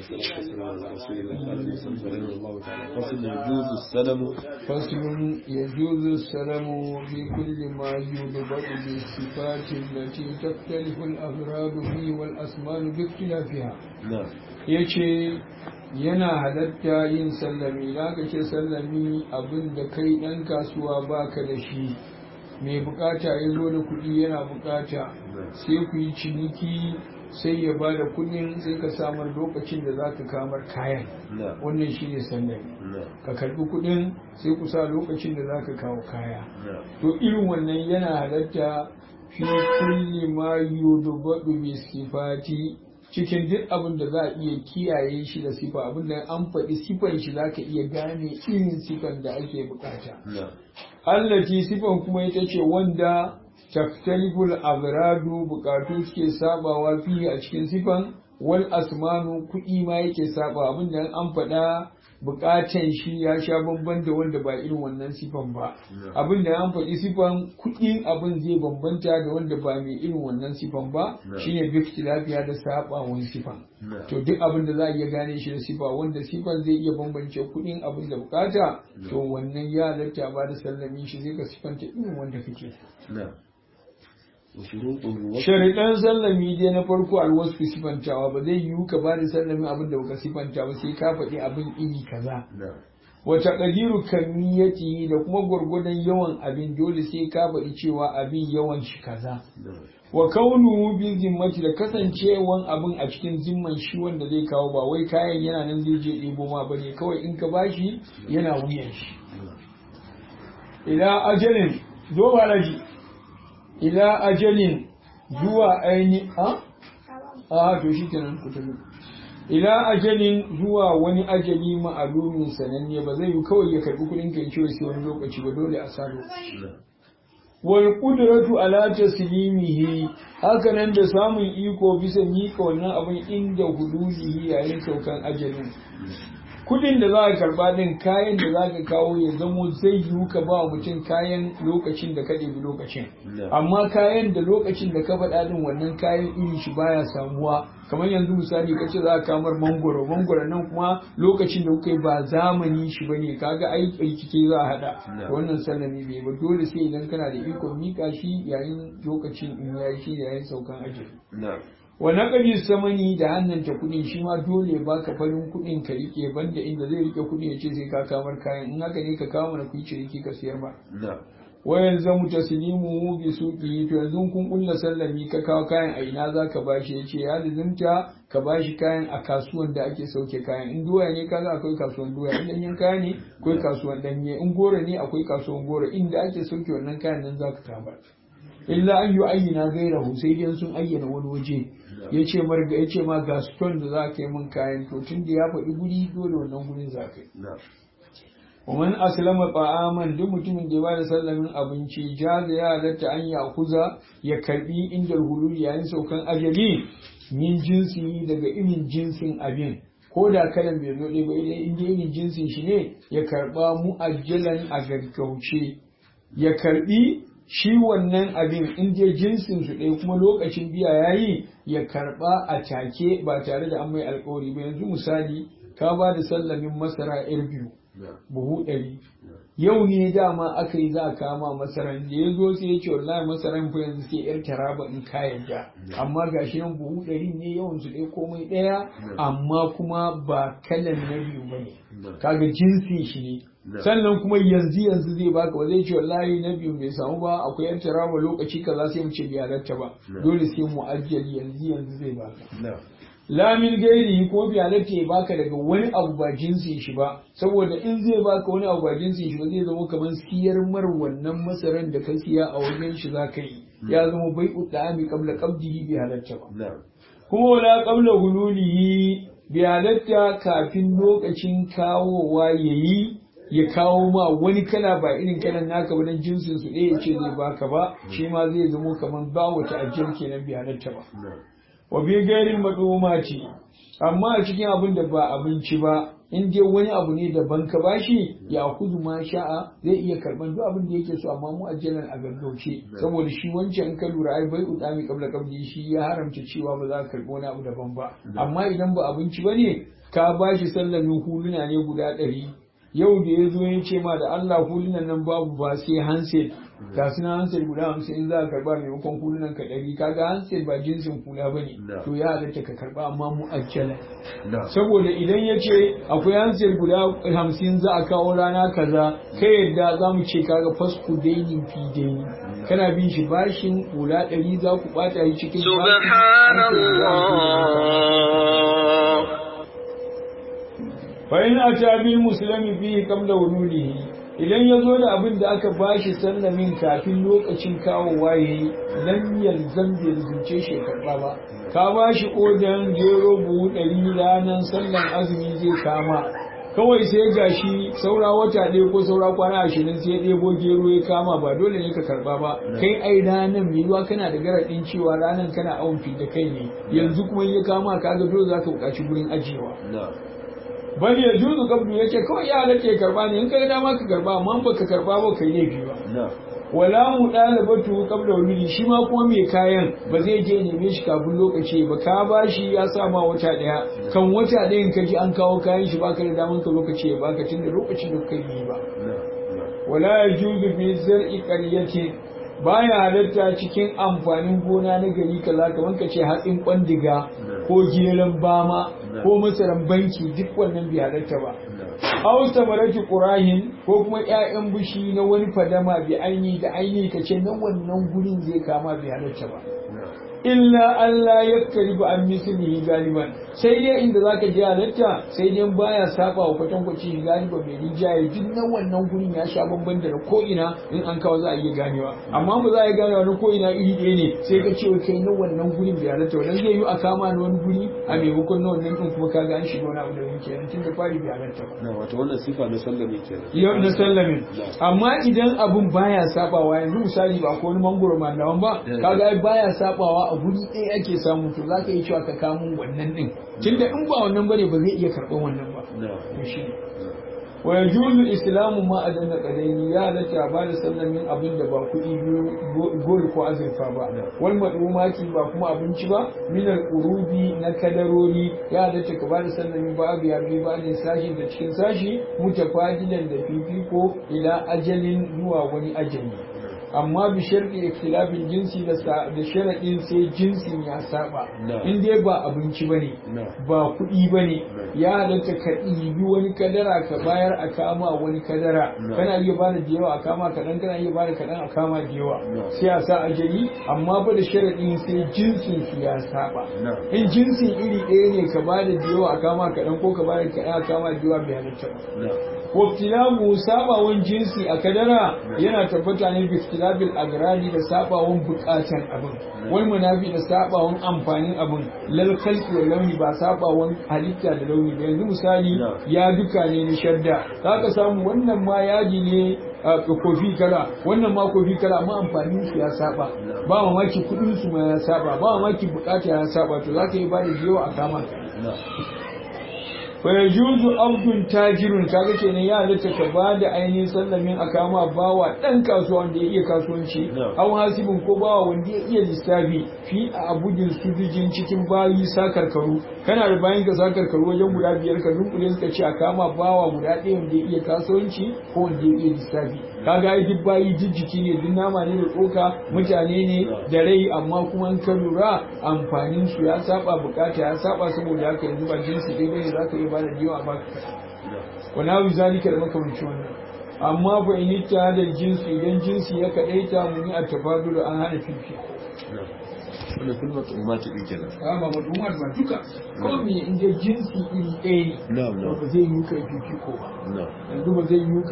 والصلاة والسلام على رسول الله قال المسلم رحمه الله تعالى فصل يجوز السلم فصل يجوز السلم في كل ما يضبط بالصفات التي تختلف الأغراض فيه والأسمان باختلافها نعم yace yana halatta yin sallami za ka ce sallami abin da kai ɗan kasuwa baka da shi mai bukata ya zo da kuɗi yana bukata sai ku yi ciniki sai ya ba da kuɗin sai ka samar lokacin da za ka kamar kayan نعم wannan shi ne sallami نعم ka karbi kuɗin sai ku sa lokacin da za ka kawo kaya نعم to irin wannan yana halatta fi kulli ma yudbadu bi sifati cikin duk abin da za a iya kiyaye shi da sifa abin da an faɗi sifan shi za ka iya gane irin sifan da ake bukata نعم allati sifan kuma ita ce wanda taktaliful agradu bukatu suke sabawa fiye a cikin sifan wal asmanu kuɗi ma yake saba abin da an faɗa bukatan shi ya sha bamban da wanda ba irin wannan sifan ba abin da an faɗi sifan kuɗin abin zai bambanta da wanda ba mai irin wannan sifan ba shine bifti lafiya da sabawan sifan نعم to duk abin da za a iya gane shi da sifa wanda sifan zai iya bambance kuɗin abin da bukata to wannan ya halatta ba da sallami shi zai ka sifanta irin wanda kake نعم وشروطه وصف shariɗan sallami dai na farko alwasu sifantawa ba zai yiwu ka ba da sallami abin da baka sifanta ba sai ka faɗi abin iri kaza نعم wata ƙadiru kamiyati da kuma gwargwadon yawan abin dole sai ka faɗi cewa abin yawan shi kaza نعم wa kaunuhu bi zimmati da kasancewan abin a cikin zimman shi wanda zai kawo ba wai kayan yana nan zai je ɗebo ma bane kawai in ka bashi yana wuyan shi ila ajalin zo ba laji ila ajalin zuwa aini a a to shi kenan ku tafi ila ajalin zuwa wani ajali ma'alumin sananne ba zai yi kawai ya karbi kuɗin kai cewa sai wani lokaci ba dole a sa lokaci نعم wal qudratu ala taslimihi haka nan da samun iko bisa mika wannan abin inda hududihi yayin saukan ajalin kudin da za ka karba din kayan da za ka kawo ya zamo zai yiwu ka ba wa mutum kayan lokacin da ka ɗebi lokacin نعم amma kayan da lokacin da ka faɗa din wannan kayan iri shi baya samuwa kamar yanzu misali kace za ka kamar mangoro mangoro nan kuma lokacin da kuka yi ba zamani shi bane kaga ai rikice za a hada Na. to wannan sallami bai ba dole sai idan kana da ikon mika shi yayin lokacin in yayi shi yayin saukan ajali نعم wa naqdi samani da hannanta kuɗin shi ma dole baka farin kuɗin ka rike banda inda zai rike kuɗi ya ce sai ka kamar kayan in haka ne ka kawo mana kuyi ciniki ka siyar ba نعم wayan zamu taslimu bi suqi to yanzu kun kulla sallami ka kawo kayan a ina zaka bashi yace ya lizimta ka bashi kayan a kasuwan da ake sauke kayan in doya ne kaga akwai kasuwan doya in danyen kaya ne akwai kasuwan danye in goro ne akwai kasuwan goro inda ake sauke wannan kayan nan zaka kama illa an yi ayyana gairahu sai dai sun ayyana wani waje yace marga yace ma ga stone da za ka yi min kayan to tun da ya faɗi guri dole wannan gurin za ka yi نعم ومن أسلم طعاما duk mutumin da ya bada sallamin abinci jaza ya halatta an ya kuza ya karbi inda hulul yayin saukan ajali min jinsi daga irin jinsin abin ko da kalan bai zo ɗaya ba idan inda irin jinsin shi ne ya karba mu'ajjalan a gaggauce ya karbi shi wannan abin in dai jinsin su ɗaya kuma lokacin biya yayi ya karba a take ba tare da an mai alkawari ba yanzu misali ka ba da sallamin masara yar biyu نعم buhu ɗari yau ne dama aka yi za a kama masaran da ya zo sai ya ce wallahi masaran fa yanzu sai yar taraba in ka yarda amma gashi nan buhu ɗari ne yawan su ɗaya komai ɗaya amma kuma ba kalan na biyu ba ne kaga jinsi shi ne sannan kuma yanzu yanzu zai baka ba zai ce wallahi na biyu bai samu ba akwai yar taraba lokaci kaza sai mu ce bai halatta ba dole sai mu ajjali yanzu yanzu zai baka نعم lamin gairi ko bi halatta ya baka daga wani abu ba jinsin shi ba saboda in zai baka wani abu ba jinsin shi ba zai zama kamar siyar mar wannan masaran da ka siya a wajen shi za ka yi ya zama bai udami qabla qabdihi bi halatta ba نعم kuma wala qabla hululihi bi halatta kafin lokacin kawowa yayi ya kawo ma wani kala ba irin kalan naka ba dan jinsin su ɗaya ya ce zai baka ba shi ma zai zama kamar ba wata ajiyar kenan bi halatta ba نعم wa bi gairin madumati amma a cikin abin da ba abinci ba in dai wani abu ne daban ka bashi ya kuzu ma sha'a zai iya karban duk abin da yake so amma mu ajjalan a gaggauce saboda shi wancan in ka lura ai bai udami kabla kabli shi ya haramta cewa ba za ka karbi wani abu daban ba amma idan ba abinci bane ka bashi sallamin huluna ne guda ɗari yau da ya zo ya ce ma da Allah hulunan nan babu ba sai handset ga su na handset guda hamsin in za ka karba maimakon hulunan ka ɗari kaga handset ba jinsin hula ba ne to ya halatta ka karba amma mu ajjala saboda idan ya ce akwai handset guda hamsin za a kawo rana kaza kai yadda za mu ce kaga fasku dainin fi daini kana bin shi bashin hula ɗari za ku ɓata shi cikin subhanallah fa'in a tabin musulmi biyu kam da wunulihi idan ya zo da abin da aka bashi sallamin kafin lokacin kawowa ya yi lam yalzam bai zuce shi karɓa ba ka bashi odan gero buhu ɗari ranar sallan azumi zai kama kawai sai gashi saura wata ɗaya ko saura kwana ashirin sai ɗebo gero ya kama ba dole ne ka karɓa ba kai ai ranar mai yiwa kana da garaɗin cewa ranar kana awon da kai ne yanzu kuma ya kama kaga dole za ka buƙaci gurin ajiyewa bal ya juzu kabdu yace kawai ya halatta ya karba ne in ka ga dama ka karba amma ba ka karba ba kai laifi ba wala mu dalibatu qabla wulidi shi ma kuma mai kayan ba zai je neme shi kafin lokaci ba ka bashi ya sa ma wata daya kan wata dayan ka ji an kawo kayan shi baka da daman ka lokaci ya baka tunda lokacin da kai yi ba wala yajuzu fi zar'i qaryatin baya halatta cikin amfanin gona na gari kaza kamar ka ce hatsin kwandiga ko gelan bama ko masaran banki duk wannan bai halatta ba aw samarati qurahin ko kuma ƴaƴan bushi na wani fadama bi aini da aini ka ce nan wannan gurin zai kama bai halatta ba illa Allah ya karibu an mislihi galiban sai dai inda zaka je halatta sai dai baya saba wa kwatankwaci galiba mai rijaye duk na wannan gurin ya sha bamban da ko ina in an kawo za a iya ganewa amma ba za a iya ganewa na ko ina iri ɗaya ne sai ka ce kai na wannan gurin bai halatta wannan zai yi a kama na wani guri a maimakon na wannan din kuma kaga an shiga wani abu da yake nan tun da fari bai halatta ba na wato wannan sifa na sallame kenan yau na sallamin amma idan abun baya sabawa yanzu misali ba ko wani mangoro malaman ba kaga ai baya sabawa a guri ɗaya ake samu to za ka yi cewa ka kamo wannan ɗin tunda in ba wannan bane ba zai iya karɓar wannan ba to shi ne wa yajuzu islamu ma adanna qadaini ya halatta ba da sallamin abin da ba kuɗi biyu gol ko azurfa ba wal madumati ba kuma abinci ba min al urubi na kadarori ya halatta ka ba da sallamin ba abu ya bi ba ne sashi da cikin sashi mutafadilan da fifiko ila ajalin zuwa wani ajali amma bi sharɗi ikhtilafin jinsi da da sharaɗin sai jinsin ya saba in dai ba abinci bane ba kuɗi bane ya halatta ka ɗibi wani kadara ka bayar a kama wani kadara kana iya bada da yawa a kama kaɗan kana iya bada kaɗan a kama da yawa sai a sa ajali amma ba da sharaɗin sai jinsin su ya saba in jinsin iri ɗaya ne ka bada da yawa a kama kaɗan ko ka bada kaɗan a kama da yawa bai halatta ba waktilabu sabawan jinsi a kadara yana tabbata ne bi ikhtilabil agradi da sabawan bukatan abin wal munafi da sabawan amfanin abin lal khalqi wal launi ba sabawan halitta da launi ba yanzu misali ya duka ne na shadda zaka samu wannan ma yaji ne kofi kala wannan ma kofi kala amma amfanin su ya saba ba mamaki kudin su ma ya saba ba mamaki bukata ya saba to zaka yi ba da jiyo a kama fa yajuzu abdun tajirun kaga kenan ya halatta ka ba da ainihin sallamin a kama bawa dan kasuwa wanda ya iya kasuwanci aw hasibin ko bawa wanda ya iya lissafi fi a abudin sujujin cikin bayi sakarkaru kana da bayan ka sakarkaru wajen guda biyar ka dunkule suka ce a kama bawa guda ɗaya wanda ya iya kasuwanci ko wanda ya iya lissafi kaga ai duk bayi jijjiki ne duk nama ne da tsoka mutane ne da rai amma kuma in ka lura amfanin su ya saba bukata ya saba saboda haka yanzu ba jinsi dai bane zaka iya bada jiwa a baka wa nawi zalika da makamanci wannan amma fa in ta da jinsi idan jinsi ya kadaita mu ni a tafadul an hana fifi wannan kulmar umma ta ɗin kenan a ba mutumar ba duka ko me in jinsi iri ɗaya ne na'am na'am ba zai yi kai fifiko ba na'am yanzu ba zai yi